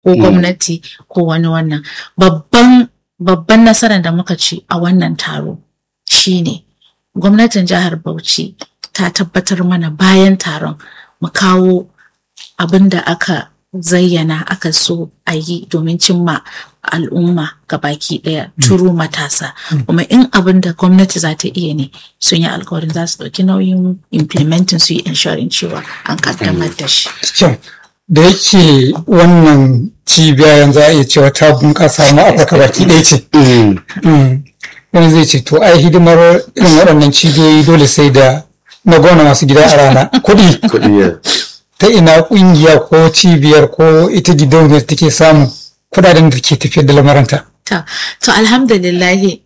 ko gwamnati ko wani wannan babban babban nasarar da muka ci a wannan taro shine gwamnatin jihar Bauchi ta tabbatar mana bayan taron mu kawo abin da aka zayyana aka so a yi domin cimma al'umma baki daya turu matasa kuma in abin da gwamnati za ta iya ne sun yi alkawarin za su ɗauki nauyin implementing su yi ensuring cewa an kaddamar da shi. da yake wannan cibiya yanzu a iya cewa ta bunƙasa ma afirka baki ɗaya ce wani zai ce to ai hidimar irin waɗannan cibiyoyi dole sai da na gona masu gida a rana kuɗi ta ina ƙungiya ko cibiyar ko ita gidauniyar take samun kuɗaɗen da ke tafiyar da lamaranta to alhamdulillahi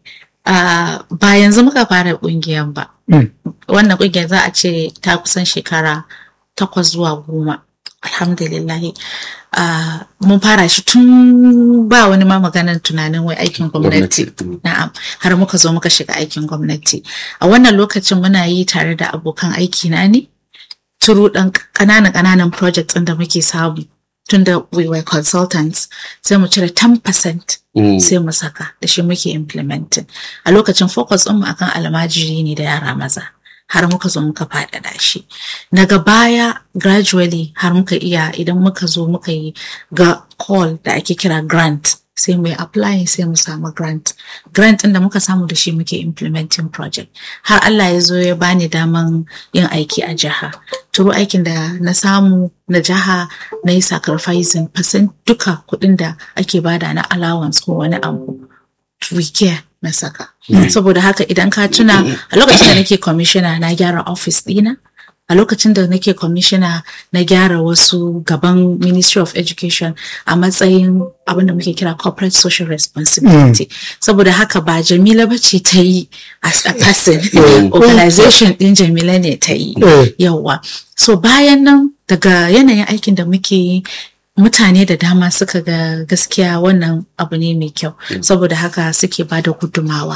ba yanzu muka fara ƙungiyar ba wannan ƙungiyar za a ce ta kusan shekara takwas zuwa goma alhamdulillahi uh, mun fara shi tun ba wani ma maganar tunanin wai aikin gwamnati na'am har muka zo muka shiga aikin gwamnati a wannan lokacin muna yi tare da abokan aiki na ne turu dan ƙananan ƙananan projects ɗin da muke samu tun da we were consultants sai mu cire 10% mm. sai mu saka da shi muke implementing a lokacin focus ɗinmu akan almajiri ne da yara maza har muka zo muka faɗaɗa shi daga baya gradually har muka iya idan muka zo muka yi ga call da ake kira grant sai mu yi applying sai mu samu grant grant ɗin da muka samu da shi muke implementing project har Allah ya zo ya bani daman yin aiki a jiha turu aikin da na samu na jiha na yi sacrificing percent duka kuɗin da ake bada na allowance ko wani abu we care na saka. Saboda haka idan ka tuna a lokacin da nake commissioner na gyara office ɗina, a lokacin da nake commissioner na gyara wasu gaban Ministry of Education a matsayin abin da muke kira corporate social responsibility. Saboda haka ba Jamila ba ce ta yi as a person, organization ɗin Jamila ne ta yi. Yawwa. So bayan nan daga yanayin aikin da muke yi mutane da dama suka ga gaskiya wannan abu ne mai kyau saboda haka suke ba da gudumawa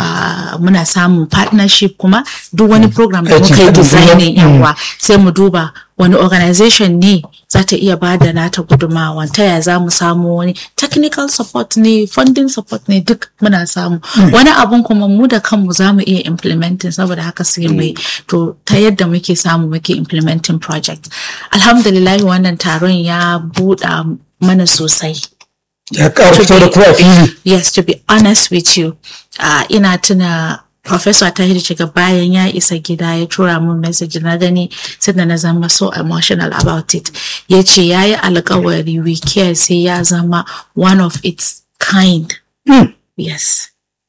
muna samun partnership kuma duk wani program da muka yi designing yawa sai mu duba wani organization ne za ta iya ba da nata gudumawa ta ya za mu samu wani technical support ne funding support ne duk muna samu wani abun kuma mu da kanmu za mu iya implementing saboda haka sai mai to ta yadda muke samu muke implementing project alhamdulillah wannan taron ya buɗa mana sosai ya ƙarfito da kuwa fili yes to be honest with you uh, ina tuna Professor Tahir Jiga bayan ya isa gida ya tura min message na gani sannan na zama so emotional about it. Ya ce ya yi alkawari we care sai ya zama one of its kind. Mm. Yes.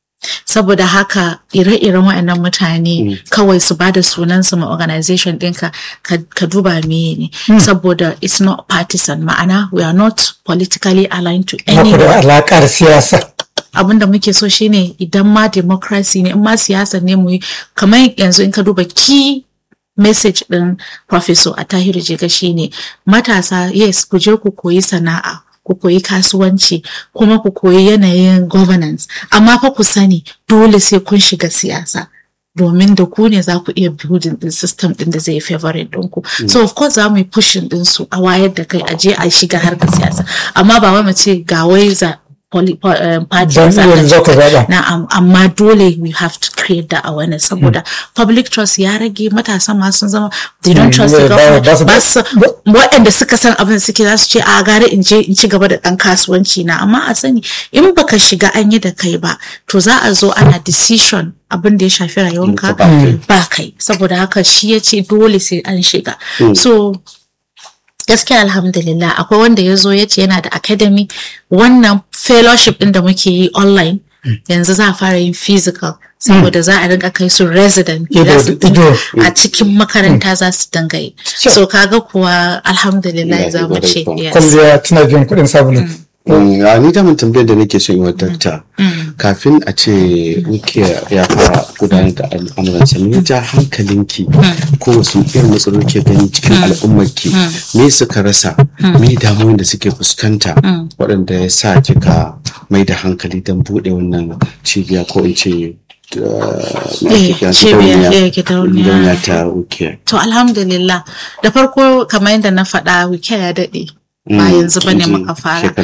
Saboda haka ire-iren waɗannan mutane mm. kawai su ba da sunansu ma organization ɗinka ka duba meye ne. Mm. Saboda it's not partisan ma'ana we are not politically aligned to anyone. da alaƙar siyasa. abin da muke so shine idan ma democracy ne in ma siyasa ne mu yi kamar yanzu in ka duba key message din professor Atahiru Jega shine matasa yes ku je ku koyi sana'a ku koyi kasuwanci kuma ku koyi yanayin governance amma fa ku sani dole sai kun shiga siyasa domin da ku ne za ku iya building din system din da zai favorite ɗinku. Mm. So of course za mu yi pushing din su a wayar da kai a je a shiga harkar siyasa amma ba wai mu ce ga wai za party na'am amma dole we have to create that awareness saboda public trust ya rage matasa ma sun zama they don't trust the government ba su waɗanda suka san abin suke za su ce a gare in je in ci gaba da ɗan kasuwanci na amma a sani in baka shiga an yi da kai ba to za a zo ana decision abin da ya shafi rayuwanka ba kai saboda haka shi ya ce dole sai an shiga so gaskiya alhamdulillah akwai wanda ya zo ya ce yana da academy wannan fellowship din da muke yi online yanzu za a fara yin physical saboda za a rinka kai su resident a cikin makaranta za su dinga yi so kaga kuwa alhamdulillah za mu ce kwalliya tana biyan kuɗin sabulu a ni daman tambayar da nake son yi wa dakta kafin a ce wuke ya fara gudanar da al'amuransa me ja hankalinki ko wasu irin matsaloli ke gani cikin al'ummarki me suka rasa me damuwan da suke fuskanta waɗanda ya sa kika mai da hankali don buɗe wannan cibiya ko in ce gidauniya ta wuke to alhamdulillah da farko kamar yadda na faɗa wuke ya daɗe ba yanzu bane muka fara